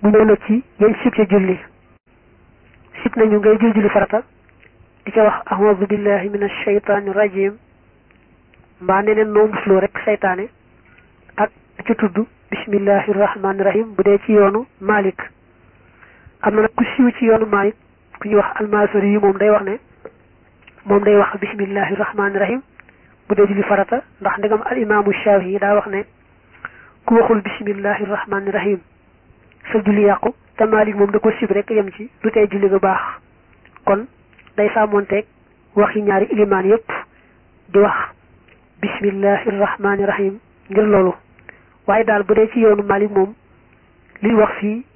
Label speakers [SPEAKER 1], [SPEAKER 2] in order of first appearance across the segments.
[SPEAKER 1] mu ñëw na ci yéen sib ca julli sib nañu ngay jul julli farata di ca wax ahmadu billahi min ashaytaani rajim mbaa neneen noo musloo rek saytaane ak di ca tudd bismillahi rahmaani rahim bu dee ci yoonu Malik am na nag ku siiw ci yoonu Malik ku ñuy wax almasori yi moom day wax ne moom day wax bismillahi rahmaani rahim bu dee julli farata ndax ndegam al imaamu Shaafi yi daa wax ne ku waxul bismillahi rahmaani rahim sa julli yàqu te Malik moom da ko sib rek yem ci du tey julli ga baax kon day sàmmonteeg waxi ñaari ilimaan yépp di wax bismillahi rahmaani rahim ngir loolu waaye daal bu dee ci yoonu Malik moom li wax fii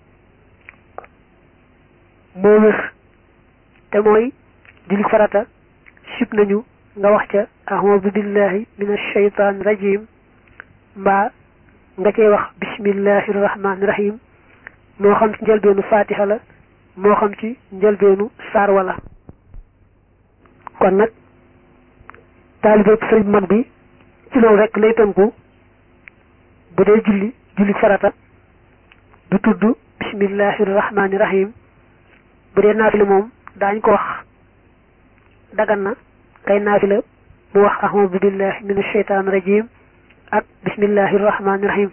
[SPEAKER 1] moo wér te mooy julli farata sib nañu nga wax ca ahmadu billahi min ashaytaan rajim mbaa nga cay wax bismillahi rahmaani rahim moo xam ci njëlbeenu fatiha la moo xam ci njëlbeenu saar wala kon nag taalibe sëriñ mag bi ci loolu rek lay tënku bu dee julli julli farata du tudd bismillahi rahmaani rahim bu dee naafila moom daañ ko wax dagan na kay naafila mu wax ahmadu billahi min ashaytaan rajim ak bismillahi rahmaani rahim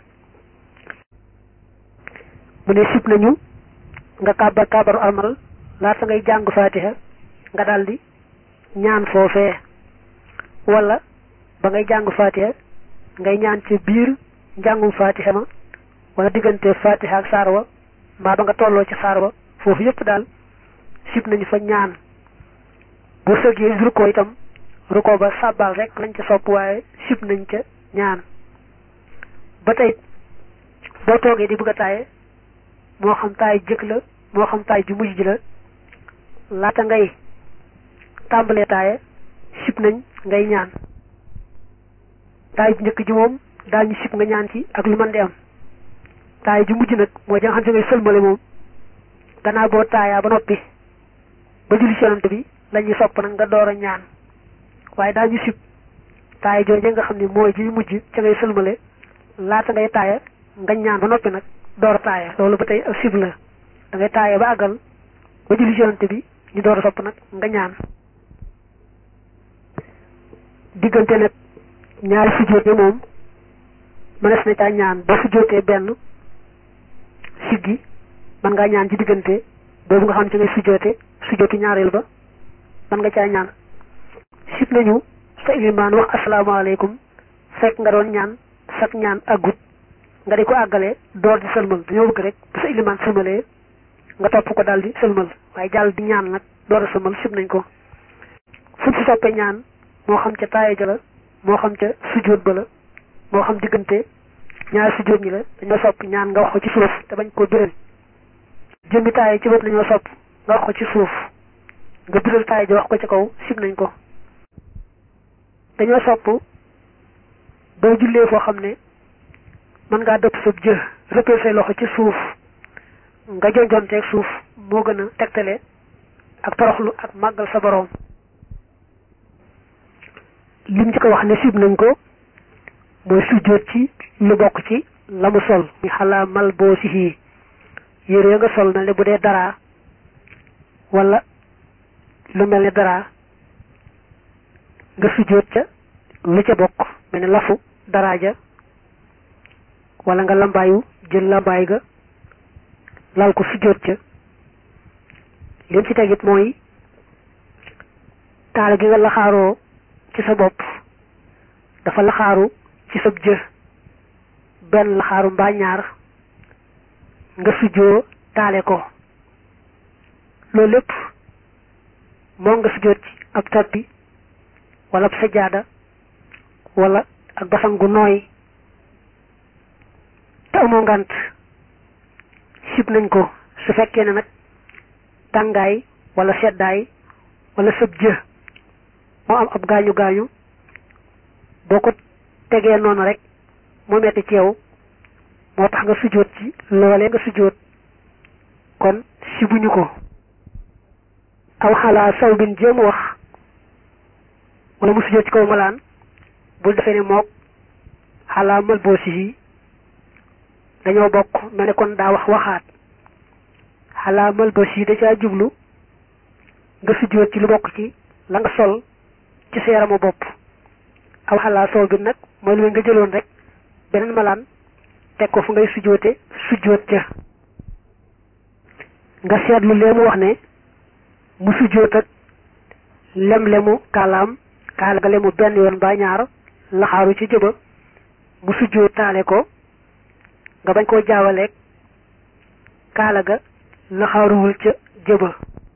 [SPEAKER 1] mu ne sib nañu nga kàbbar kàbbaru almal laata ngay jàng fatiha nga daldi ñaan foofee wala ba ngay jàng fatiha ngay ñaan ci biir njàngum fatiha ma wala diggante fatiha ak saar wa mbaa ba nga tolloo ci saar wa foofu yépp daal sib nañu fa ñaan bu sëggee rukkoo itam rukkoo ba sàbbal rek lañ ca sopp waaye sib nañ ca ñaan ba tey boo toogee di bëgg a taaye moo xam taay jëkk la moo xam taay ju mujj ji la laata ngay tàmbalee taaye sib nañ ngay ñaan taay ju njëkk ji moom daal ñu sib nga ñaan ci ak lu mën di am taay ju mujj nag mooy ja nga xam ne ngay sëlmale moom gannaaw boo taayaa ba noppi ba julli ci yonante bi la ñuy sopp nag nga door a ñaan waaye daal ñu sib taay jooje nga xam ne mooy ji mujj ca ngay sëlmale laata ngay taaya nga ñaan ba noppi nag door a taaya loolu ba tey ak sib la da ngay taaya ba àggal ba julli ci yonante bi ñu door a sopp nag nga ñaan diggante nag ñaari sujjóot yi moom mënees na caa ñaan ba sujjóotee benn siggi man ngaa ñaan ci diggante boobu nga xam ci ngay sujjóote sujjóotu ñaareel ba man nga caa ñaan sib nañu sa ilimaan wax asalaamaaleykum fekk nga doon ñaan sak ñaan aggut nga di ko àggalee door di sëlmal dañoo bëgg rek bu sa ilimaan sëlmalee nga topp ko daal di sëlmal waaye jàll di ñaan nag door a sëlmal sib nañ ko fu ci soppee ñaan moo xam ca taaye ja la moo xam ca sujjóot ba la moo xam diggante ñaari sujjóot ñi la dañoo sopp ñaan nga wax ko ci suuf te bañ koo biral jëmmi taaye ci bët lañoo sopp nga wax ko ci suuf nga biral taaye ja wax ko ci kaw sib nañ ko dañoo sopp boo jullee foo xam ne mën ngaa dëpp sa jë rëppee say loxo ci suuf nga jonjonteeg suuf moo gën a tegtale ak toroxlu ak màggal sa boroom lim ci ko wax ne sib nañ ko mooy sujjóot ci lu bokk ci la mu sol mi xalaa mal boo si xii yére nga sol na ne bu dee dara wala lu mel ne dara nga sujjóot ca lu ca bokk mel ne lafu daraaja wala nga lambaayu jël lambaay ga lal ko sujjóot ca lim ci tegit mooy taal gi nga laxaaroo ci sa bopp dafa laxaaru ci sab jë benn laxaaru mbaa ñaar nga sujjoo taale ko loolu lépp moo nga sujjoot ci ab tappi wala ab sajaada wala ak basan gu nooy te amoo ngant sib nañ ko su fekkee ne nag tàngaay wala seddaay wala sab jë moo am ab gaañu gaañu boo ko tegee noonu rek mu metti ci yow moo tax nga sujjóot ci loolee nga sujjóot kon sibuñu ko aw xalaa saw bin jéem wax wala mu sujjóot ci kaw malaan bul defee ne mook xalaa mal boo si dañoo bokk mel ne kon daa wax waxaat xalaamal ba si da caa jublu nga sujjóot ci lu bokk ci la nga sol ci sa yaramu bopp aw xalaa soow bi nag mooy lu nga jëloon rek beneen malaan teg ko fu ngay sujjóote sujjóot ca nga seetlu lee mu wax ne mu sujjóot ak lem-lemu kaalaam kaala ga lemu benn yoon ba ñaar laxaaru ci jëba mu sujjóot taale ko nga bañ koo jaawaleeg kaala ga laxaaruwul ca jëba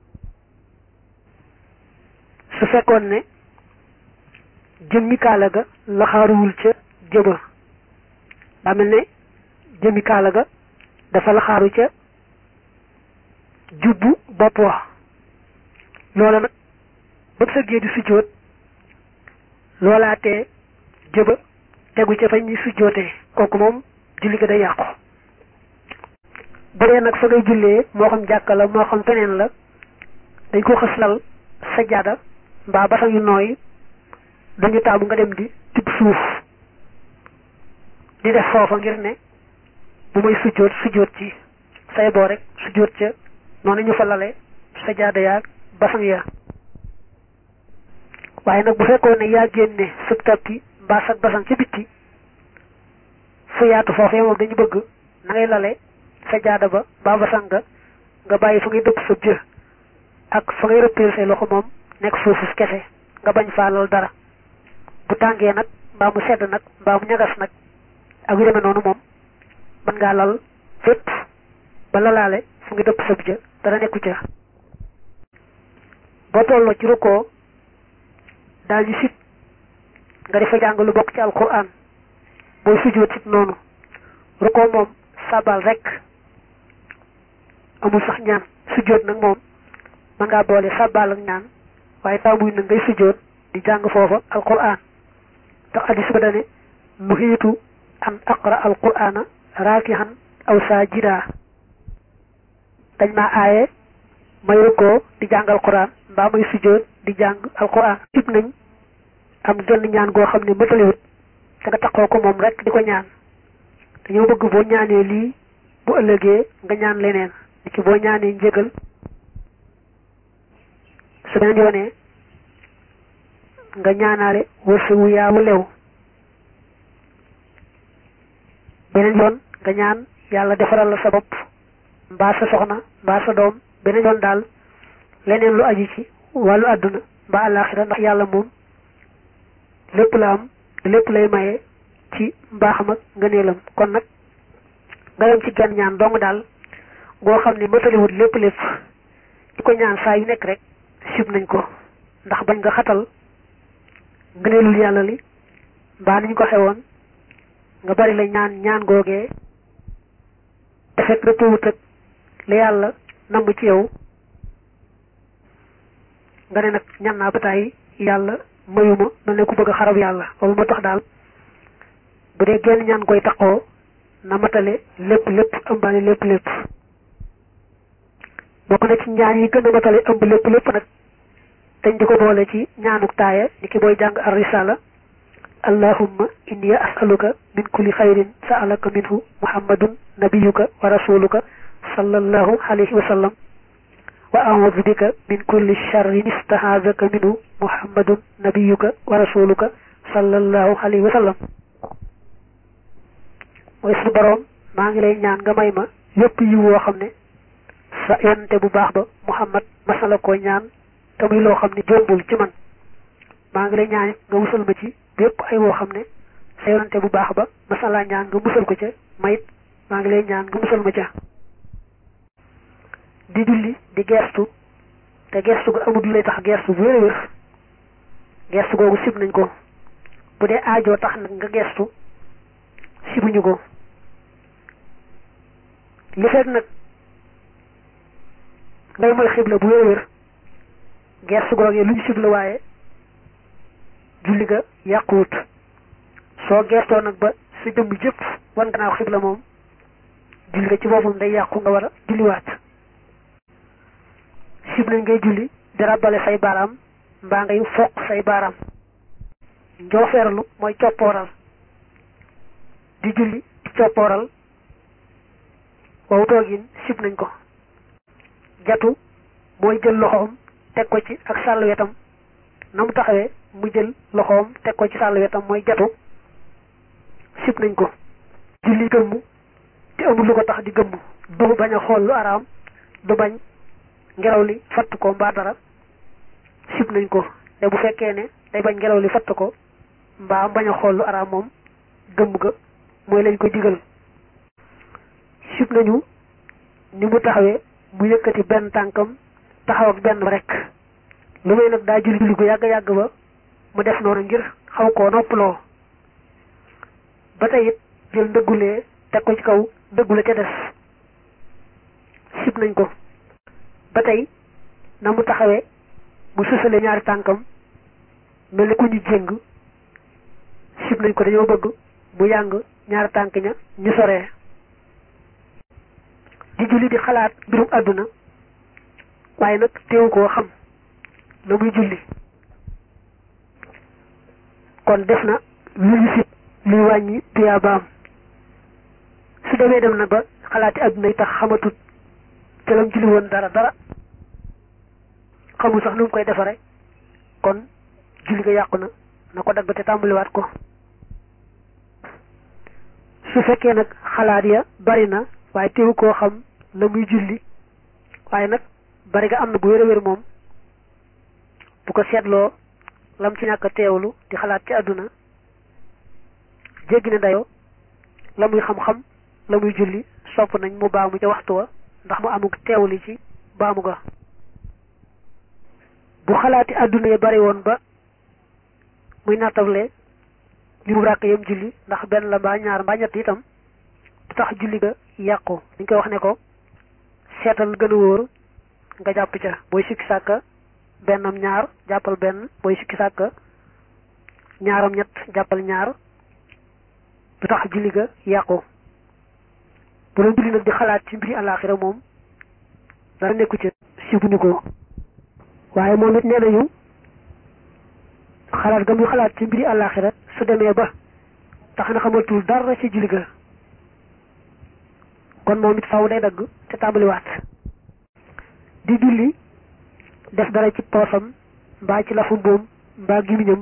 [SPEAKER 1] su fekkoon ne jëmmi kaala ga laxaaruwul ca jëba daa mel ne jëmmi kaala ga dafa laxaaru ca jubbu bopp wax loola nag ba sëggee di sujjóot loolaatee jëba tegu ca fañ ñi sujjóotee kooku moom julli ga day yàqu bu dee nag fa ngay jullee moo xam jàkka la moo xam feneen la dañ ko xës lal sajjaada mbaa basang yu nooy dañu taamu nga dem di tibb suuf di def foofa ngir ne bu may sujjóot sujjóot ci say boo rek sujjóot ca noonu ñu fa lale sajjaada yaag basang ya waaye nag bu fekkoon ne yaa génne sub tappi mbaa sag basang ca bitti fu yaatu foofee moom dañu bëgg na ngay lale sajjaada ba mbaa basang nga nga bàyyi fa ngay dëpp sab jë ak fa ngay rëppeel say loxo moom nekk suufus kese nga bañ faa lal dara bu tàngee nag mbaa mu sedd nag mbaa mu ñagas nag ak yu demee noonu moom mën ngaa lal fépp ba lalaale fu ngi dëpp sab jë dara nekku ca boo tolloo ci rukkoo daal di sit nga defa jàng lu bokk ci alquran booy sujjóot sit noonu rukkoo moom sabal rek amul sax ñaan sujjóot nag moom mën ngaa boole sabal ak ñaan waaye taamuy na ngay sujjóot di jàng foofa alquran tax addis ba dane nuhiitu an aqra alqurana raakihan aw saajida dañ maa aaye may rukkoo di jàng alquran mbaa may sujjóot di jàng alquran tib nañ am genn ñaan goo xam ne mëtaliwut te nga taxoo ko moom rek di ko ñaan dañoo bëgg boo ñaanee lii bu ëllëgee nga ñaan leneen ni ki boo ñaanee njëgal su beneen yoonee nga ñaanaale wërsëgu yaawu lew beneen yoon nga ñaan yàlla defaral la sa bopp mbaa sa soxna mbaa sa doom beneen yoon daal leneen lu aju ci wàllu àdduna mbaa àllaaxira ndax yàlla moom lépp la am lépp lay maye ci mbaaxam ak ngëneelam kon nag nga yem ci genn ñaan dong daal goo xam ne mataliwut lépp lépp di ko ñaan saa yu nekk rek sib nañ ko ndax bañ nga xatal ngëneelul yàlla li mbaa niñ ko xewoon nga bari la ñaan ñaan googee te fekk dëppwut ak la yàlla namb ci yow nga ne nag ñan naa ba tàyyi yàlla mayuma mel ne ku bëgg a xarab yàlla loolu moo tax daal bu dee genn ñaan koy taqoo na matale lépp lépp ëmbaale lépp lépp bokk na ci ñaan yi gën a matale ëmb lépp lépp nag dañ di ko boole ci ñaanuk taaya ni ki booy jàng ar risala allahumma inni as'aluka min kulli xayrin sa'alaka minhu muhammadun nabiyuka wa rasuluka sallallahu alayhi wa sallam wa a'udhu bika min kulli sharrin istahazaka minhu muhammadun nabiyuka wa rasuluka sallallahu alayhi wa sallam mooy suñu boroom maa ngi lay ñaan nga may ma yépp yi woo xam ne sa yonante bu baax ba muhammad masala koo ñaan te muy loo xam ne jombul ci man maa ngi lay ñaan nga musal ma ci bépp ay woo xam ne sa yonante bu baax ba masala ñaan nga musal ko ca mayit maa ngi lay ñaan nga musal ma ca di julli di gestu te gestu ga amul lay tax gestu bu wér wér gestu googu sib nañ ko bu dee aajoo tax nag nga gestu sibuñu ko li fekk nag ngay mooy xibla bu wér wér gestu googee luñ sib la waaye julli ga yàquwut soo gestoo nag ba sa jëmm jëpp wan gannaaw xibla moom julli ga ci boppam day yàqu nga war a julliwaat sib nañ ngay julli di ràbbale say baaraam mbaa ngay foq say baaraam njoofeerlu mooy coppooral di julli di coppooral wow toogin sib nañ ko jatu mooy jël loxoom teg ko ci ak sàll wetam na mu taxawee mu jël loxoom teg ko ci sàll wetam mooy jatu sib nañ ko julli gëmm te amul lu ko tax di gëmm du bañ a xool lu araam du bañ ngelaw li fatt ko mbaa dara sib nañ ko te bu fekkee ne day bañ ngelaw li fatt ko mbaa bañ a xool lu araam moom gëmm ga mooy lañ ko digal sib nañu ni mu taxawee mu yëkkati benn tànkam taxaw ak benn rek lu may nag daa julli julli gu yàgg yàgg ba mu def noonu ngir xaw koo noppaloo ba tey it jël ndëggulee teg ko ci kaw ndëggule ca des sib nañ ko ba tey na mu taxawee mu sësale ñaari tànkam mel ni ku ñu jéng sib nañ ko dañoo bëgg mu yàng ñaari tànk ña ñu soree di julli di xalaat mbirum àdduna waaye nag teewu koo xam la muy julli kon def na lu ñu sib luy wàññi tuyaabaam su demee dem na ba xalaati àdduna yi tax xamatut te lam julli woon dara dara xamul sax nu mu koy defare kon julli nga yàqu na na ko dagg te tàmbaliwaat ko su fekkee nag xalaat ya bari na waaye teewu koo xam la muy julli waaye nag bari nga am na bu wér a wér moom bu ko seetloo lam ci ñàkk a teewlu di xalaat ci àdduna jéggi na dayoo la muy xam-xam la muy julli sopp nañ mu baamu ca waxtu wa ndax mu amuk teewli ci baamu ga bu xalaati àdduna ya bari woon ba muy nattable li mu ràkk yam julli ndax benn la mbaa ñaar mbaa ñett itam du tax julli ga yàqu dañ koy wax ne ko seetal gën a wóor nga jàpp ca booy sikki sàkka bennam ñaar jàppal benn booy sikki sàkka ñaaram ñett jàppal ñaar du tax julli ga yàqu bu doon julli nag di xalaat ci mbiri àllaaxira moom dara nekku ca sibuñu ko waaye moom it nee nañu xalaat ga muy xalaat ci mbiri àllaaxira su demee ba tax na xamatul dara ci julli ga kon moom it faw day dagg te tàmbaliwaat di julli def dara ci poosam mbaa ci lafu mboom mbaa gimiñam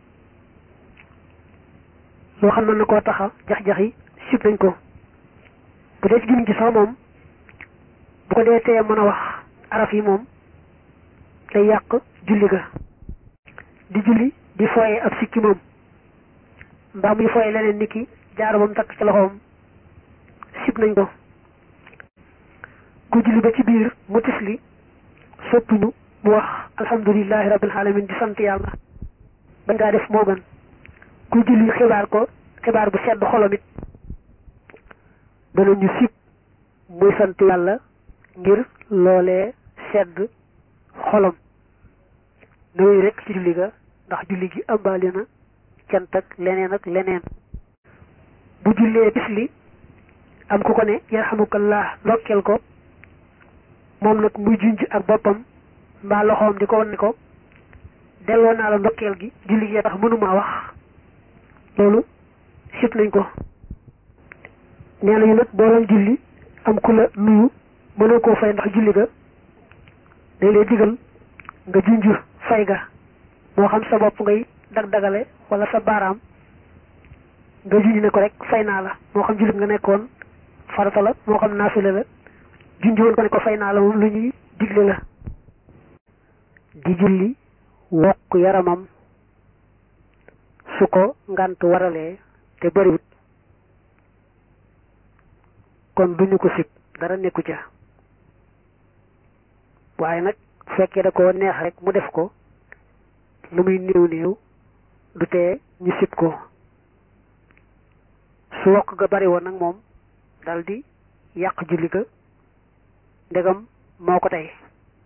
[SPEAKER 1] loo xam na koo taxa jax-jaxi sib nañ ko bu dee ci gimiñ gi sax moom bu ko dee tee mën a wax araf yi moom day yàq julli ga di julli di fooye ab sikki moom mbaa muy fooye leneen nit ki jaaro bam takk ci loxoom sib nañ ko ku julli ba ci biir mu tifli soppuñu mu wax alhamdulillahi rabbil alamin di sant yàlla bañ ngaa def moo gën ku julli xibaar ko xibaar bu sedd xolam it danañu sib muy sant yàlla ngir loolee sedd xolam na wéy rek ci julli ga ndax julli gi ëmbaale na cant ak leneen ak leneen bu jullee tifli am ku ko ne yarhamukallah ndokkeel ko moom nag muy junj ak boppam mbaa loxoom di ko wan ne ko delloo naa la ndokkeel gi julli gi tax mënumaa wax loolu sib nañ ko nee nañu nag boo doon julli am ku la nuyu mënoo koo fay ndax julli ga day lay digal nga junj fay ga moo xam sa bopp ngay dag-dagale wala sa baaraam nga junj ne ko rek fay naa la moo xam julli nga nekkoon farata la moo xam naafila la junj woon ko ne ko fay naa la moom lu ñuy digle la di julli wokk yaramam su ko ngant waralee te bariwut kon duñu ko sib dara nekku ca waaye nag fekkee da ko neex rek mu def ko lu muy néew néew du tee ñu sib ko su wokk ga bari woon nag moom dal di yàq julli ga ndegam moo ko tey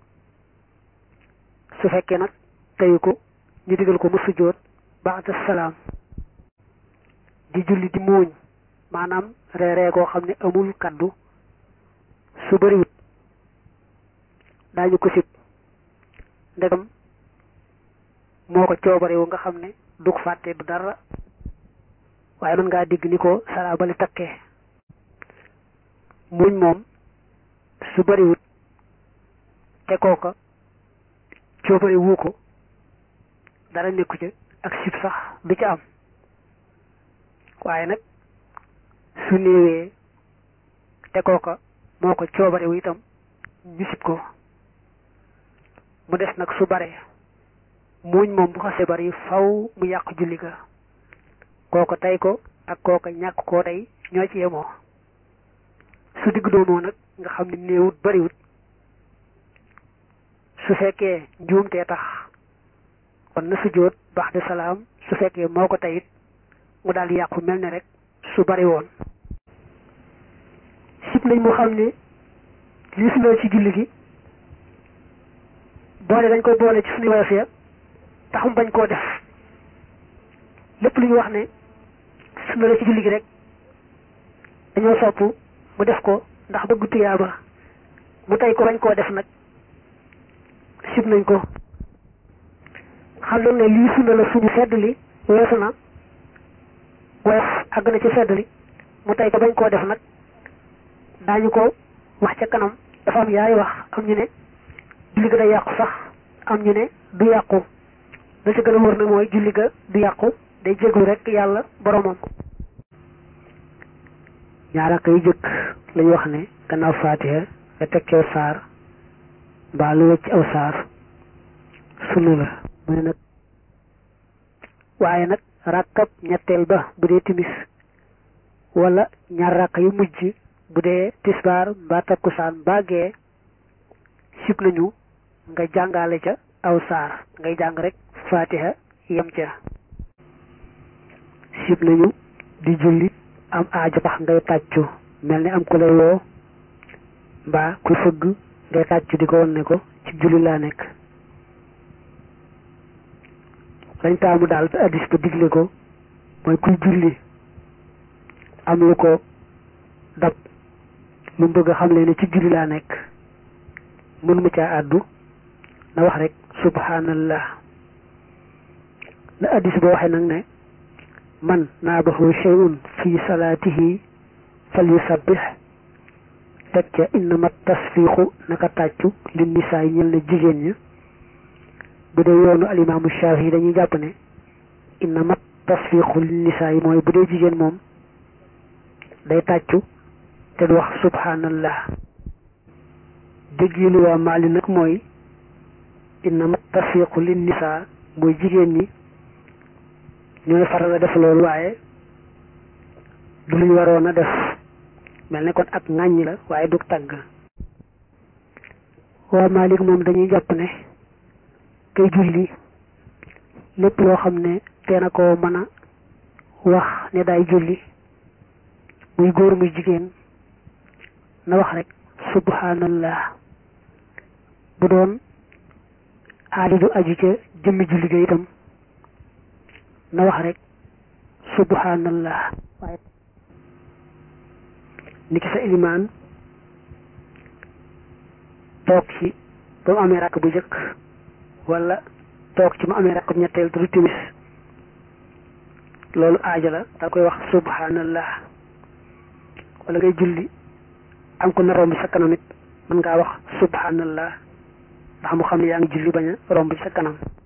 [SPEAKER 1] su fekkee nag teyu ko ñu digal ko mu sujjóot ba'da salaam di julli di muuñ maanaam reeree koo xam ne amul kaddu su bariwut daañu ko sib ndegam moo ko coobarewu nga xam ne du ko fàtte du dara waaye mën ngaa digg ni ko salaabali takkee muuñ moom su bariwut te kooka coobare wu ko dara nekku ca ak sib sax du ca am waaye nag su néewee te kooka moo ko coobare wu itam ñu sib ko mu des nag su bare muuñ moom bu xase bari faw mu yàq julli ga kooko tey ko ak kooka ñàkk koo tey ñoo ci yemoo su digg doomoo nag nga xam ne néewut bariwut su fekkee njuumtee tax kon na sujjóot baax de salaam su fekkee moo ko teyit mu daal yàqu mel ne rek su bari woon sib nañ mu xam ne lii sunna ci julli gi boole dañ koy boole ci suñu woyof ya tax mu bañ koo def lépp lu ñu wax ne sunna la ci julli gi rek dañoo sopp mu def ko ndax bëgg tuyaaba mu tey ko bañ koo def nag sib nañ ko xam nañ ne lii sunna la suñu sedd li weesu na woyof àgg na ci sedd li mu tey ko bañ koo def nag daañu ko wax ca kanam dafa am yaay wax am ñu ne julli ga day yàqu sax am ñu ne du yàqu la ci gën a wër na mooy julli ga du yàqu day jéglu rek yàlla boromam ñaar ak yu jëkk lañu wax ne gannaaw faatiha nga teg ci aw saar mbaa lu wecc aw saar sunu la mu ne nag waaye nag ràkkab ñetteel ba bu dee timis wala ñaar ràkk yu mujj bu dee tisbaar mbaa takkusaan mbaa gee sib nañu nga jàngale ca aw saar ngay jàng rek faatiha yem ca sib nañu di julli am aajo tax ngay tàccu mel ni am ku lay woo mbaa ku fëgg ngay tàccu di ko won ne ko ci julli laa nekk lañ taamu daal te addis ba digle ko mooy kuy julli am lu ko dab lu mu bëgg a xam le ne ci julli laa nekk mënu ma caa àddu na wax rek subhanallah la addis ba waxee nag ne man naabahu shay'un fi salaatihi fal yusabbih teg ca innama tasfiixu naka tàccu li nisaa yi ñel na jigéen ña bu dee yoonu alimaamu Shaafi yi dañuy jàpp ne innama tasfiixu li nisaa yi mooy bu dee jigéen moom day tàccu te du wax subhanallah déggilu waa maali nag mooy innama tasfiixu li nisaa mooy jigéen ñi ñooy faral a def loolu waaye du luñ waroon a def mel ne kon ak ŋàññi la waaye du tàgg waa Malik moom dañuy jàpp ne kay julli lépp loo xam ne teena ko mën a wax ne daay julli muy góor muy jigéen na wax rek subhanallah bu doon aada du aju ca jëmmi julli ga itam na wax rek subhanallah waaye ni ki sa ilimaan toog ci ba mu amee rakk bu jëkk wala toog ci mu amee rakk bu ñetteel du timis loolu aaja la da koy wax subhanallah wala ngay julli am ko na romb sa kanam it mën ngaa wax subhanallah ndax mu xam ne yaa ngi julli bañ a romb sa kanam